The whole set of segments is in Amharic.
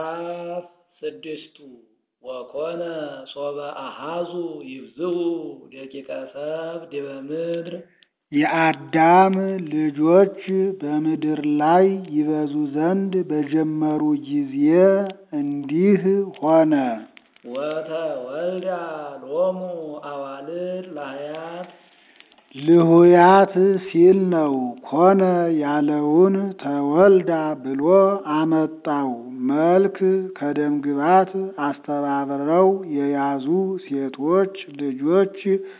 ምዕራፍ ስድስቱ ወኮነ ሶበ አሃዙ ይብዝሁ ደቂቀ ሰብእ ዲበ ምድር የአዳም ልጆች በምድር ላይ ይበዙ ዘንድ በጀመሩ ጊዜ እንዲህ ሆነ። ወተወልዳ ሎሙ አዋልድ ላህያት ልሁያት ሲል ነው። ኮነ ያለውን ተወልዳ ብሎ አመጣው። መልክ ከደምግባት አስተባብረው የያዙ ሴቶች ልጆች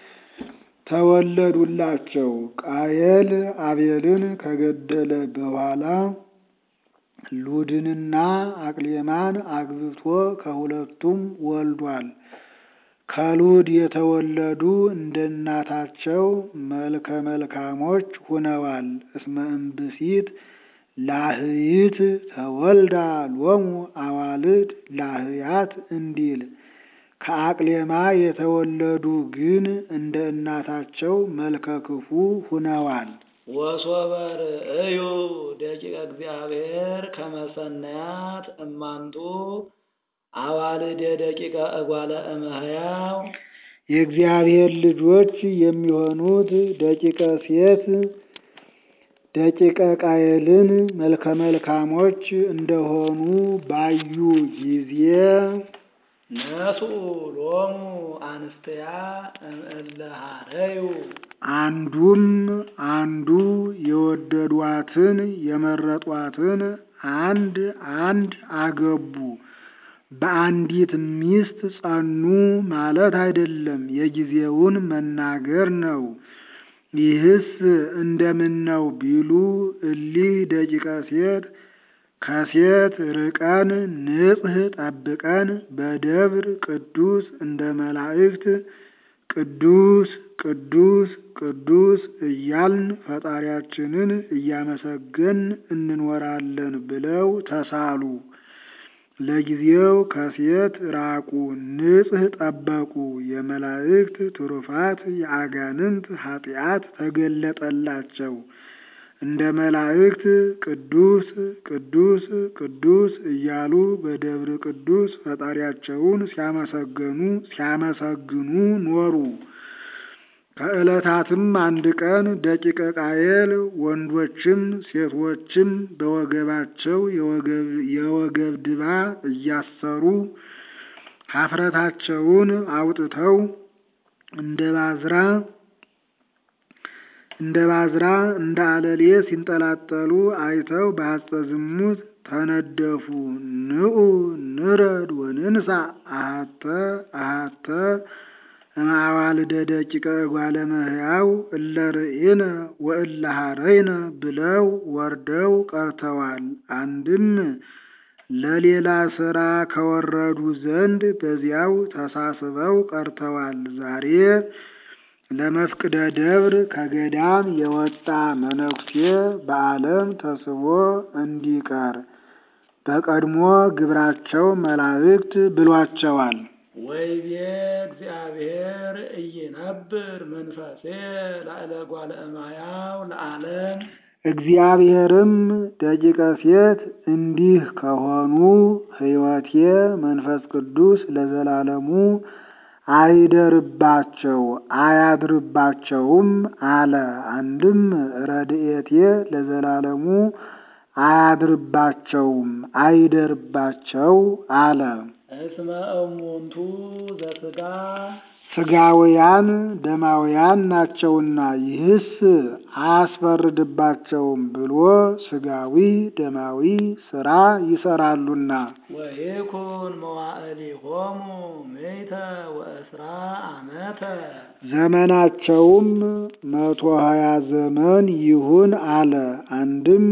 ተወለዱላቸው። ቃየል አቤልን ከገደለ በኋላ ሉድንና አቅሌማን አግብቶ ከሁለቱም ወልዷል። ከሉድ የተወለዱ እንደ እናታቸው መልከ መልካሞች ሁነዋል። እስመ እምብእሲት ላህይት ተወልዳ ሎሙ አዋልድ ላህያት እንዲል ከአቅሌማ የተወለዱ ግን እንደ እናታቸው መልከ ክፉ ሁነዋል። ወሶበ ርእዩ ደቂቀ እግዚአብሔር ከመ ሰናያት እማንቱ አዋልደ ደቂቀ እጓለ እመሕያው የእግዚአብሔር ልጆች የሚሆኑት ደቂቀ ሴት ደቂቀ ቃየልን መልከ መልካሞች እንደሆኑ ባዩ ጊዜ ነሱ ሎሙ አንስትያ እምእለ ሀረዩ አንዱም አንዱ የወደዷትን የመረጧትን አንድ አንድ አገቡ። በአንዲት ሚስት ጸኑ ማለት አይደለም፣ የጊዜውን መናገር ነው። ይህስ እንደምን ነው ቢሉ እሊህ ደቂቀ ሴት ከሴት ርቀን ንጽሕ ጠብቀን በደብር ቅዱስ እንደ መላእክት ቅዱስ ቅዱስ ቅዱስ እያልን ፈጣሪያችንን እያመሰገን እንኖራለን ብለው ተሳሉ። ለጊዜው ከሴት ራቁ፣ ንጽሕ ጠበቁ። የመላእክት ትሩፋት የአጋንንት ኃጢአት ተገለጠላቸው። እንደ መላእክት ቅዱስ ቅዱስ ቅዱስ እያሉ በደብረ ቅዱስ ፈጣሪያቸውን ሲያመሰገኑ ሲያመሰግኑ ኖሩ። ከዕለታትም አንድ ቀን ደቂቀ ቃየል ወንዶችም ሴቶችም በወገባቸው የወገብ ድባ እያሰሩ ኀፍረታቸውን አውጥተው እንደ ባዝራ እንደ ባዝራ እንደ አለሌ ሲንጠላጠሉ አይተው በሐጸ ዝሙት ተነደፉ። ንዑ ንረድ ወንንሳ አሃተ አሃተ እምአዋልደ ደቂቀ እጓለ እመሕያው እለ ርኢነ ወእለ ሀረይነ ብለው ወርደው ቀርተዋል። አንድም ለሌላ ሥራ ከወረዱ ዘንድ በዚያው ተሳስበው ቀርተዋል። ዛሬ ለመፍቅደ ደብር ከገዳም የወጣ መነኩሴ በዓለም ተስቦ እንዲቀር በቀድሞ ግብራቸው መላእክት ብሏቸዋል። ወይቤ እግዚአብሔር ኢይነብር መንፈሴ ላዕለ እጓለ እመሕያው ለዓለም እግዚአብሔርም ደቂቀ ሴት እንዲህ ከሆኑ ሕይወቴ መንፈስ ቅዱስ ለዘላለሙ አይደርባቸው አያድርባቸውም አለ። አንድም ረድኤቴ ለዘላለሙ አያድርባቸውም አይደርባቸው አለ። እስመ እሙንቱ ዘሥጋ ሥጋውያን ደማውያን ናቸውና ይህስ አያስፈርድባቸውም ብሎ ሥጋዊ ደማዊ ሥራ ይሰራሉና። ወይኩን መዋዕሊሆሙ ምእተ ወእስራ ዓመተ ዘመናቸውም መቶ ሀያ ዘመን ይሁን አለ። አንድም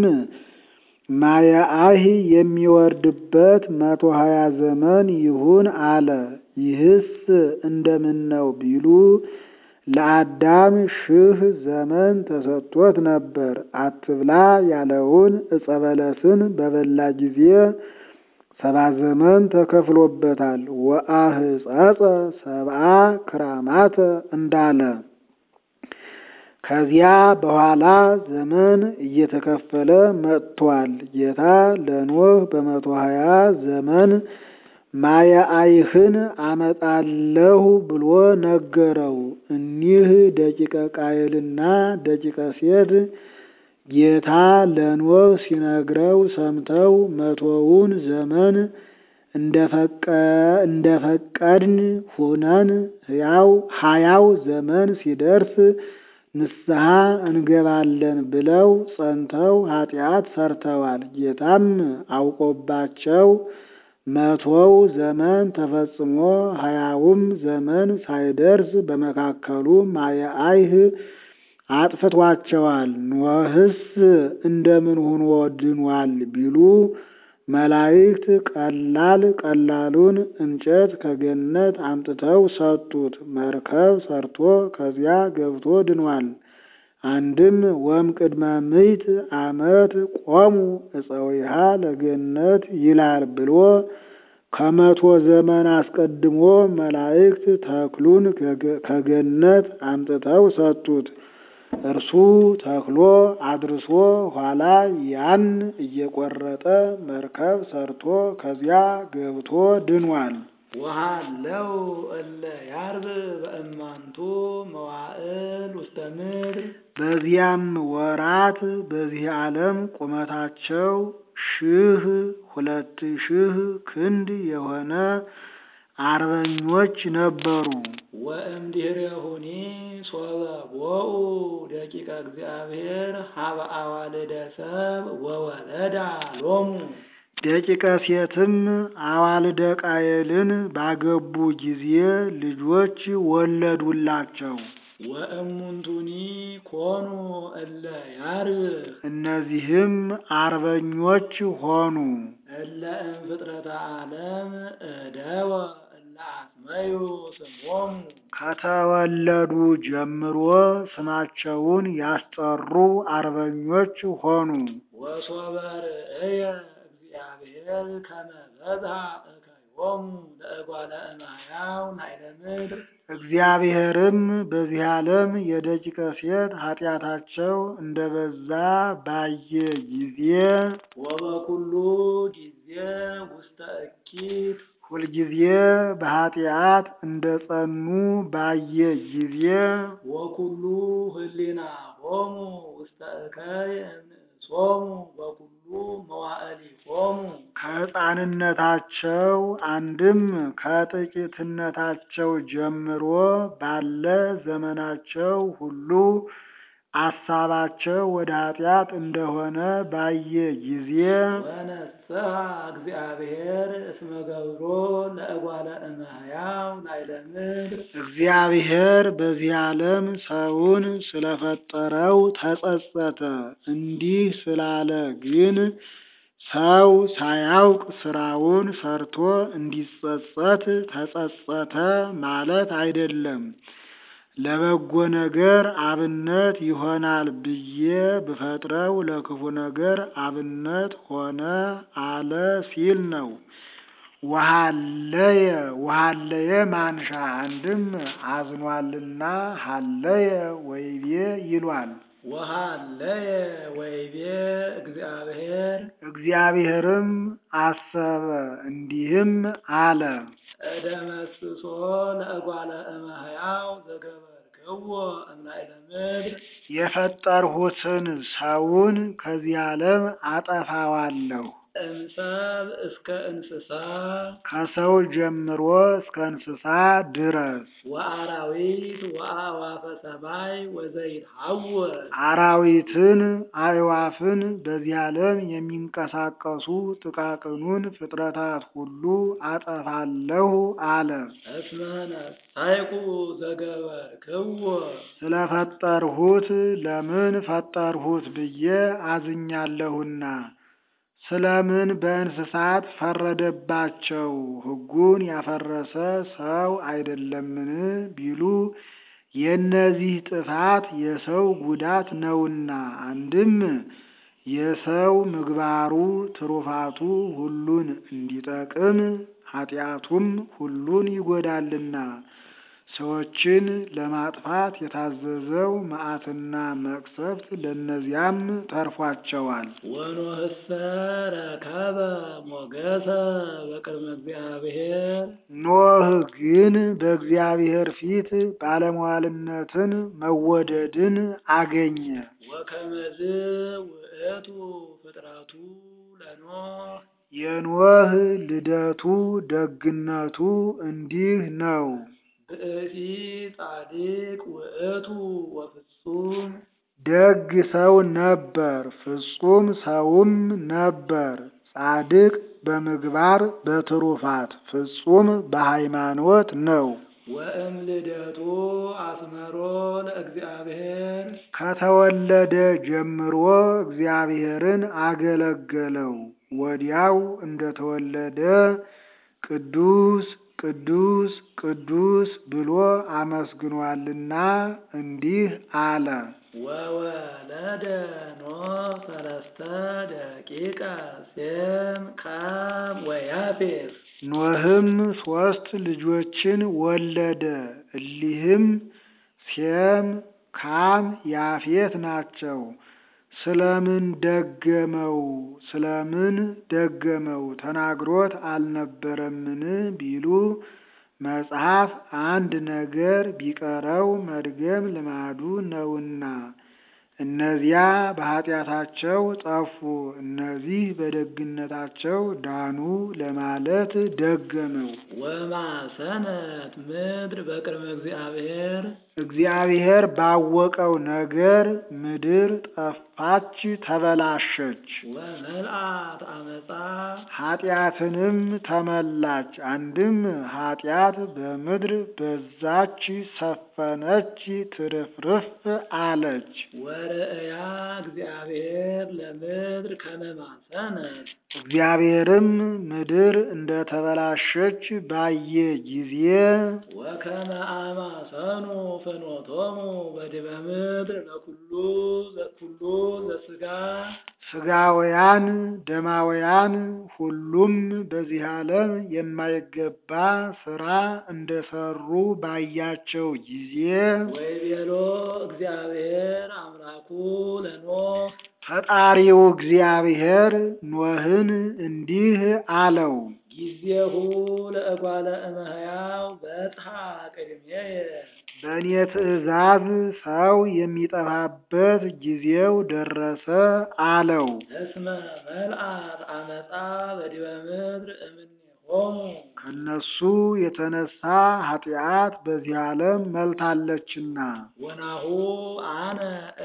ማየአህ የሚወርድበት መቶ ሀያ ዘመን ይሁን አለ። ይህስ እንደምን ነው ቢሉ ለአዳም ሺህ ዘመን ተሰጥቶት ነበር። አትብላ ያለውን ዕፀ በለስን በበላ ጊዜ ሰባ ዘመን ተከፍሎበታል። ወአህጸጸ ሰብአ ክራማተ እንዳለ ከዚያ በኋላ ዘመን እየተከፈለ መጥቷል። ጌታ ለኖህ በመቶ ሀያ ዘመን ማየ አይህን አመጣለሁ ብሎ ነገረው። እኒህ ደቂቀ ቃየልና ደቂቀ ሴት ጌታ ለኖህ ሲነግረው ሰምተው መቶውን ዘመን እንደፈቀድን ሁነን ሕያው ሀያው ዘመን ሲደርስ ንስሐ እንገባለን ብለው ጸንተው ኃጢአት ሰርተዋል። ጌታም አውቆባቸው መቶው ዘመን ተፈጽሞ ሀያውም ዘመን ሳይደርስ በመካከሉ ማየ አይህ አጥፍቷቸዋል። ኖህስ እንደምን ሆኖ ድኗል ቢሉ መላእክት ቀላል ቀላሉን እንጨት ከገነት አምጥተው ሰጡት። መርከብ ሰርቶ ከዚያ ገብቶ ድኗል። አንድም ወም ቅድመ ምዕት ዓመት ቆሙ እፀዊሃ ለገነት ይላል ብሎ ከመቶ ዘመን አስቀድሞ መላእክት ተክሉን ከገነት አምጥተው ሰጡት። እርሱ ተክሎ አድርሶ ኋላ ያን እየቆረጠ መርከብ ሰርቶ ከዚያ ገብቶ ድኗል። ወሃለው እለ ያርብ በእማንቱ መዋዕል ውስተ ምድር በዚያም ወራት በዚህ ዓለም ቁመታቸው ሺህ ሁለት ሺህ ክንድ የሆነ አርበኞች ነበሩ። ወእምድኅሬሁኒ ሶበ ቦኡ ደቂቀ እግዚአብሔር ሀበ አዋልደ ሰብ ወወለዳ ሎሙ ደቂቀ ሴትም አዋልደ ቃየልን ባገቡ ጊዜ ልጆች ወለዱላቸው። ወእሙንቱኒ ኮኑ እለ ያርብ እነዚህም አርበኞች ሆኑ። እለ እምፍጥረተ ዓለም እደወ እለ አስመዩ ስሞሙ ከተወለዱ ጀምሮ ስማቸውን ያስጠሩ አርበኞች ሆኑ። ወሶበ ርእየ እግዚአብሔር ከመ በዝሐ እከዮሙ ለእጓለ እማሕያው ናይለ ምድር እግዚአብሔርም በዚህ ዓለም የደቂቀ ሴት ኃጢአታቸው እንደበዛ ባየ ጊዜ ወበኩሉ ጊዜ ውስተ እኪት ሁልጊዜ በኃጢአት እንደ ጸኑ ባየ ጊዜ ወኩሉ ህሊና ሆሙ ውስተ እከይ እምሶሙ በኩሉ መዋዕሊሆሙ ከሕፃንነታቸው አንድም ከጥቂትነታቸው ጀምሮ ባለ ዘመናቸው ሁሉ አሳባቸው ወደ ኃጢአት እንደሆነ ባየ ጊዜ ወነስሐ እግዚአብሔር እስመ ገብሮ ለእጓለ እመሕያው ናይለ ምድር እግዚአብሔር በዚህ ዓለም ሰውን ስለፈጠረው ተጸጸተ። እንዲህ ስላለ ግን ሰው ሳያውቅ ስራውን ሰርቶ እንዲጸጸት ተጸጸተ ማለት አይደለም። ለበጎ ነገር አብነት ይሆናል ብዬ ብፈጥረው ለክፉ ነገር አብነት ሆነ አለ ሲል ነው። ወሃለየ ወሃለየ ማንሻ አንድም አዝኗልና ሃለየ ወይቤ ይሏል። ወሃለየ ወይቤ እግዚአብሔር እግዚአብሔርም አሰበ እንዲህም አለ እደመስሶ ለእጓለ እመሕያው ዘገበርክዎ እምናይለ ምድር የፈጠርሁትን ሰውን ከዚህ ዓለም አጠፋዋለሁ። እምሰብ እስከ እንስሳ ከሰው ጀምሮ እስከ እንስሳ ድረስ ወአራዊት ወአዕዋፈ ሰማይ ወዘይትሐወር አራዊትን፣ አዕዋፍን በዚህ ዓለም የሚንቀሳቀሱ ጥቃቅኑን ፍጥረታት ሁሉ አጠፋለሁ አለ። እስመ ነሣእኩ ዘገበርክዎ ስለፈጠርሁት ለምን ፈጠርሁት ብዬ አዝኛለሁና። ስለምን በእንስሳት ፈረደባቸው? ሕጉን ያፈረሰ ሰው አይደለምን ቢሉ የእነዚህ ጥፋት የሰው ጉዳት ነውና። አንድም የሰው ምግባሩ ትሩፋቱ ሁሉን እንዲጠቅም ኃጢአቱም ሁሉን ይጎዳልና። ሰዎችን ለማጥፋት የታዘዘው መዓትና መቅሰፍት ለእነዚያም ተርፏቸዋል። ወኖህሰ ረከበ ሞገሰ በቅድመ እግዚአብሔር ኖህ ግን በእግዚአብሔር ፊት ባለሟልነትን መወደድን አገኘ። ወከመዝ ውእቱ ፍጥረቱ ለኖህ የኖህ ልደቱ ደግነቱ እንዲህ ነው። ብእሲ ጻድቅ ውእቱ ወፍጹም ደግ ሰው ነበር፣ ፍጹም ሰውም ነበር። ጻድቅ በምግባር በትሩፋት ፍጹም በሃይማኖት ነው። ወእም ልደቱ አስመሮ ለእግዚአብሔር ከተወለደ ጀምሮ እግዚአብሔርን አገለገለው። ወዲያው እንደተወለደ ቅዱስ ቅዱስ ቅዱስ ብሎ አመስግኗልና እንዲህ አለ። ወወለደ ኖህ ሰለስተ ደቂቀ ሴም ካም ወያፌት ኖህም ሦስት ልጆችን ወለደ። እሊህም ሴም፣ ካም፣ ያፌት ናቸው። ስለምን ደገመው? ስለምን ደገመው? ተናግሮት አልነበረምን ቢሉ መጽሐፍ አንድ ነገር ቢቀረው መድገም ልማዱ ነውና፣ እነዚያ በኃጢአታቸው ጠፉ፣ እነዚህ በደግነታቸው ዳኑ ለማለት ደገመው። ወማሰነት ምድር በቅድመ እግዚአብሔር እግዚአብሔር ባወቀው ነገር ምድር ጠፋች፣ ተበላሸች፣ ወመልአት አመፃ ኃጢአትንም ተመላች። አንድም ኃጢአት በምድር በዛች፣ ሰፈነች፣ ትርፍርፍ አለች። ወርእያ እግዚአብሔር ለምድር ከመማሰነት እግዚአብሔርም ምድር እንደተበላሸች ባየ ጊዜ ወከመ አማሰኑ ፍኖቶሙ በዲበ ምድር ለኩሉ ኩሉ ዘስጋ ስጋውያን ደማውያን ሁሉም በዚህ ዓለም የማይገባ ስራ እንደሰሩ ባያቸው ጊዜ ወይቤሎ እግዚአብሔር አምላኩ ለኖህ ፈጣሪው እግዚአብሔር ኖህን እንዲህ አለው። ጊዜሁ ለእጓለ እመሕያው በጽሐ ቅድሜየ በእኔ ትእዛዝ ሰው የሚጠፋበት ጊዜው ደረሰ አለው። እስመ መልአት አመፃ በዲበ ምድር እምኔሆሙ ከነሱ የተነሳ ኃጢአት በዚህ ዓለም መልታለችና ወናሁ አነ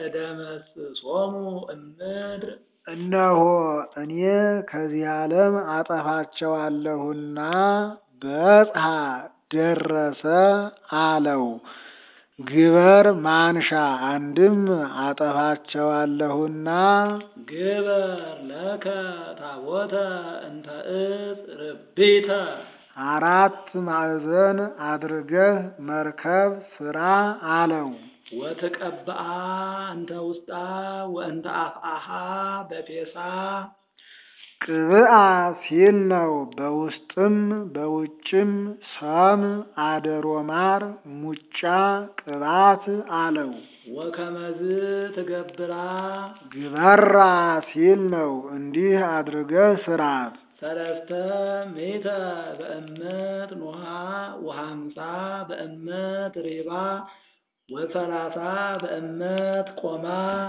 እደመስሶሙ እምድር እነሆ እኔ ከዚህ ዓለም አጠፋቸዋለሁና በጽሐ ደረሰ አለው። ግበር ማንሻ አንድም አጠፋቸዋለሁና ግበር ለከ ታቦተ እንተ ዕፅ ርቢተ አራት ማዕዘን አድርገህ መርከብ ስራ አለው። ወትቀብአ እንተ ውስጣ ወእንተ አፍአሃ በፔሳ ቅብአ ሲል ነው። በውስጥም በውጭም ሰም አደሮ ማር ሙጫ ቅባት አለው። ወከመዝ ትገብራ ግበራ ሲል ነው። እንዲህ አድርገህ ስራት። ሰለስተ ሜተ በእመት ኖሃ ወሃምሳ በእመት ሬባ ወሰላሳ በእመት ቆማ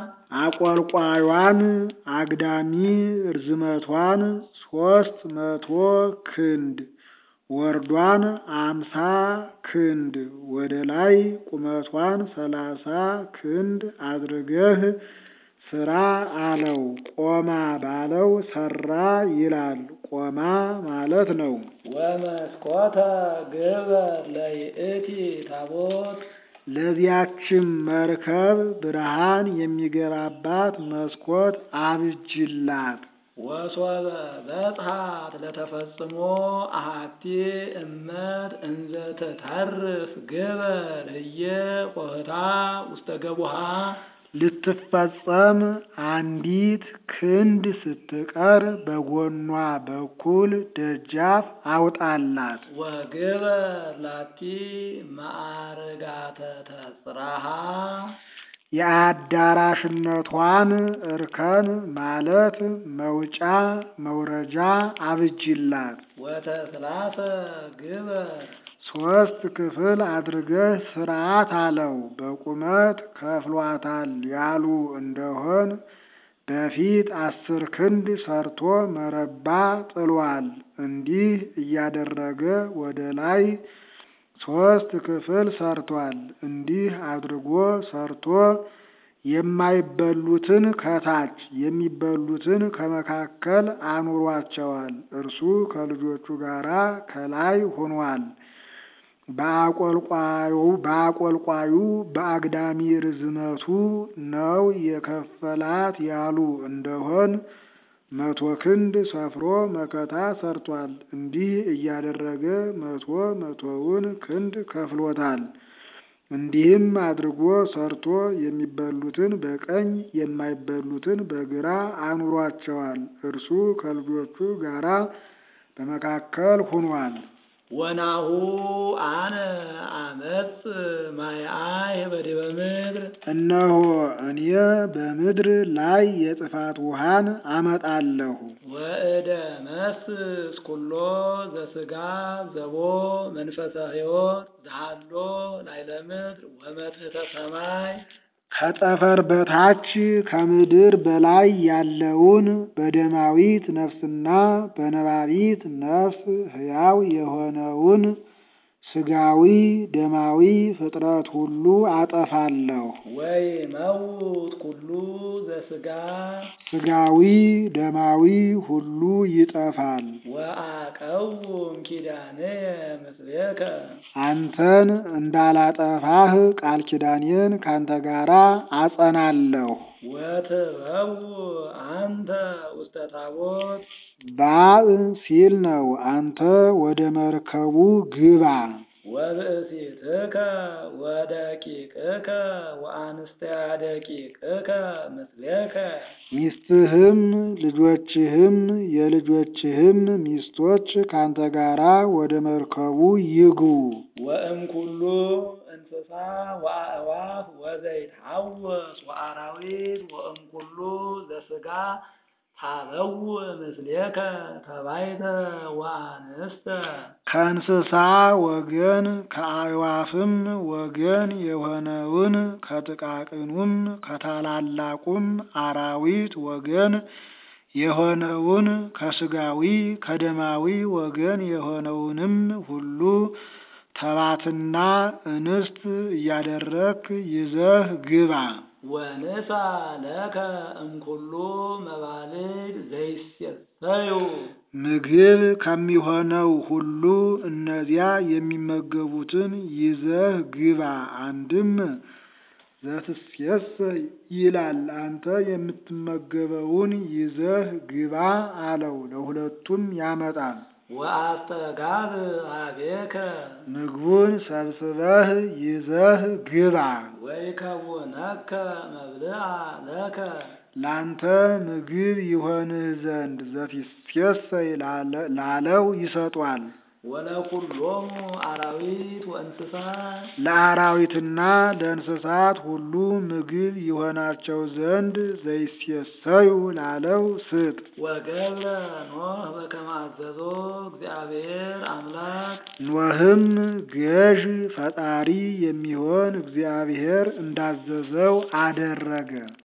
አቆልቋዩን አግዳሚ ርዝመቷን ሶስት መቶ ክንድ ወርዷን አምሳ ክንድ ወደ ላይ ቁመቷን ሰላሳ ክንድ አድርገህ ስራ አለው። ቆማ ባለው ሰራ ይላል። ቆማ ማለት ነው። ወመስኮተ ግበር ለይእቲ ታቦት ለዚያችም መርከብ ብርሃን የሚገባባት መስኮት አብጅላት። ወሶበ በጽሐት ለተፈጽሞ አሃቲ እመት እንዘ ትተርፍ ግበር ህየ ቆህታ ውስተ ገቡሃ ልትፈጸም አንዲት ክንድ ስትቀር በጎኗ በኩል ደጃፍ አውጣላት። ወግበር ላቲ ማዕርጋተ ተጽራሃ የአዳራሽነቷን እርከን ማለት መውጫ መውረጃ አብጅላት። ወተስላተ ግበር ሶስት ክፍል አድርገህ ስርዓት አለው። በቁመት ከፍሏታል ያሉ እንደሆን በፊት አስር ክንድ ሰርቶ መረባ ጥሏል። እንዲህ እያደረገ ወደ ላይ ሶስት ክፍል ሰርቷል። እንዲህ አድርጎ ሰርቶ የማይበሉትን ከታች የሚበሉትን ከመካከል አኑሯቸዋል። እርሱ ከልጆቹ ጋር ከላይ ሆኗል። በአቆልቋዩ በአግዳሚ ርዝመቱ ነው የከፈላት ያሉ እንደሆን መቶ ክንድ ሰፍሮ መከታ ሰርቷል። እንዲህ እያደረገ መቶ መቶውን ክንድ ከፍሎታል። እንዲህም አድርጎ ሰርቶ የሚበሉትን በቀኝ የማይበሉትን በግራ አኑሯቸዋል። እርሱ ከልጆቹ ጋራ በመካከል ሆኗል። ወናሁ አነ አመጽ ማይአይ በዲበ ምድር እነሆ እኔ በምድር ላይ የጥፋት ውሃን አመጣለሁ። ወእደ መስስ ኩሎ ዘስጋ ዘቦ መንፈሰ ሕይወት ዘሃሎ ላይለ ምድር ወመትሕተ ሰማይ ከጠፈር በታች ከምድር በላይ ያለውን በደማዊት ነፍስና በነባቢት ነፍስ ሕያው የሆነውን ስጋዊ ደማዊ ፍጥረት ሁሉ አጠፋለሁ። ወይ መውት ኩሉ ዘስጋ ስጋዊ ደማዊ ሁሉ ይጠፋል። ወአቀውም ኪዳንየ ምስሌከ አንተን እንዳላጠፋህ ቃል ኪዳኔን ካንተ ጋራ አጸናለሁ። ወትበው አንተ ውስተ ታቦት ባእ ሲል ነው። አንተ ወደ መርከቡ ግባ። ወብእሲትከ ወደቂቅከ ወአንስቲያ ደቂቅከ ምስሌከ ሚስትህም ልጆችህም የልጆችህም ሚስቶች ካንተ ጋራ ወደ መርከቡ ይግቡ። ወእምኩሉ እንስሳ ወአእዋፍ ወዘይትሐወስ ወአራዊት ወእምኩሉ ዘስጋ ታበው ምስሌከ ተባይተ ወአንስተ ከእንስሳ ወገን ከአዕዋፍም ወገን የሆነውን ከጥቃቅኑም ከታላላቁም አራዊት ወገን የሆነውን ከስጋዊ ከደማዊ ወገን የሆነውንም ሁሉ ተባትና እንስት እያደረክ ይዘህ ግባ። ወንሳ ለከ እምኩሉ መባልድ ዘይሴሰዩ ምግብ ከሚሆነው ሁሉ እነዚያ የሚመገቡትን ይዘህ ግባ። አንድም ዘትሴሰ ይላል አንተ የምትመገበውን ይዘህ ግባ አለው። ለሁለቱም ያመጣል። ወአስተጋብ ኀቤከ ምግቡን ሰብስበህ ይዘህ ግባ። ወይከውነከ መብልዓ ለከ ላንተ ምግብ ይሆንህ ዘንድ ዘትሴሰይ ላለው ይሰጧል። ወለኩሎሙ አራዊት ወእንስሳ ለአራዊትና ለእንስሳት ሁሉ ምግብ ይሆናቸው ዘንድ ዘይሴሰዩ ላለው ስጥ። ወገብረ ኖህ በከመ አዘዞ እግዚአብሔር አምላክ ኖህም ገዥ ፈጣሪ የሚሆን እግዚአብሔር እንዳዘዘው አደረገ።